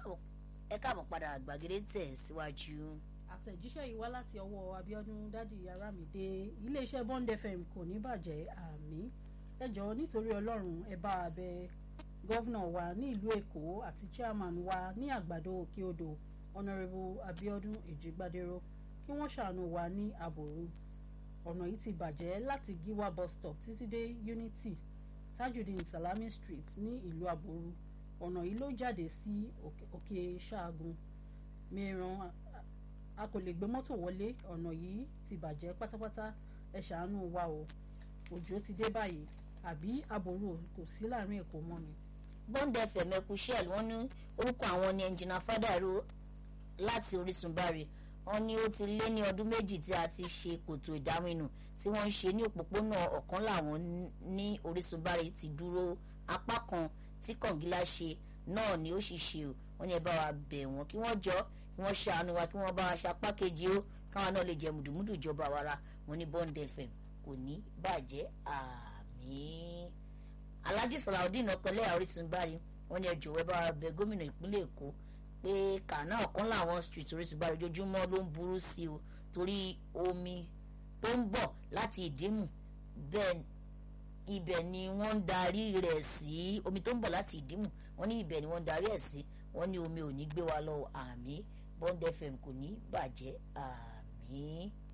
ẹ káàbọ̀ padà gbàgede tẹ̀ síwájú. àtẹ̀jíṣẹ́ yìí wá láti ọwọ́ Abíọ́dún dádì Arámidé iléeṣẹ́ Bond FM kò ní bàjẹ́ àmì ẹ jọ̀ọ́ nítorí Ọlọ́run ẹ bá a bẹ gọ́vnà wa ní ìlú Èkó àti chairman wa ní àgbàdo òkè odò Honourable Abíọ́dún Èjìgbádéró kí wọ́n ṣàánú wa ní àbòrú ọ̀nà yìí ti bàjẹ́ láti Giwa bus stop títí dé Unity Tajudeen Salami Street ní ìlú àbòrú ọ̀nà yìí ló jáde sí òkè ṣáàgùn mìíràn a kò lè gbé mọ́tò wọlé ọ̀nà yìí ti bàjẹ́ pátápátá ẹ ṣàánú wa o òjò ti dé báyìí àbí àbòrò kò sí láàrin èkó mọ́ mi. Bond FM ẹkú shell wọ́n ní orúkọ àwọn ní ẹnjìnà fádàrú láti Orísun bari wọ́n ní ó ti lé ní ọdún méjì tí a ti ṣe kòtò ìdáminù tí wọ́n ń ṣe ní òpópónà ọ̀kan làwọn ní Orísun bari ti dúró apá kan tí kọ̀ǹgílá ṣe náà ni ó sì ṣe o wọ́n ní ẹ bá wa bẹ̀ wọ́n kí wọ́n jọ kí wọ́n ṣàánú wa kí wọ́n bá wa ṣapá kejì o káwọn náà lè jẹ mùdùmùdù ìjọba wàrà wọn ní Bond FM kò ní bàjẹ́ àmín. Alhaji Salaudeen ọkọlẹ́ Orísun bari wọ́n ní ẹ jọ̀wọ́ ẹ bá wa bẹ̀ gómìnà ìpínlẹ̀ Èkó pé kàná ọ̀kan làwọn street Orísun bari ojoojúmọ́ ló ń burú sí o torí omi tó ń bọ̀ láti ìdímù bẹ́ẹ̀ ibẹ̀ ni wọ́n ń darí rẹ̀ sí omi tó ń bọ̀ láti ìdímù wọ́n ní ibẹ̀ ni wọ́n ń darí ẹ̀ sí wọ́n ní omi ò ní gbé wa lọ àmì Bond FM kò ní bàjẹ́ àmì.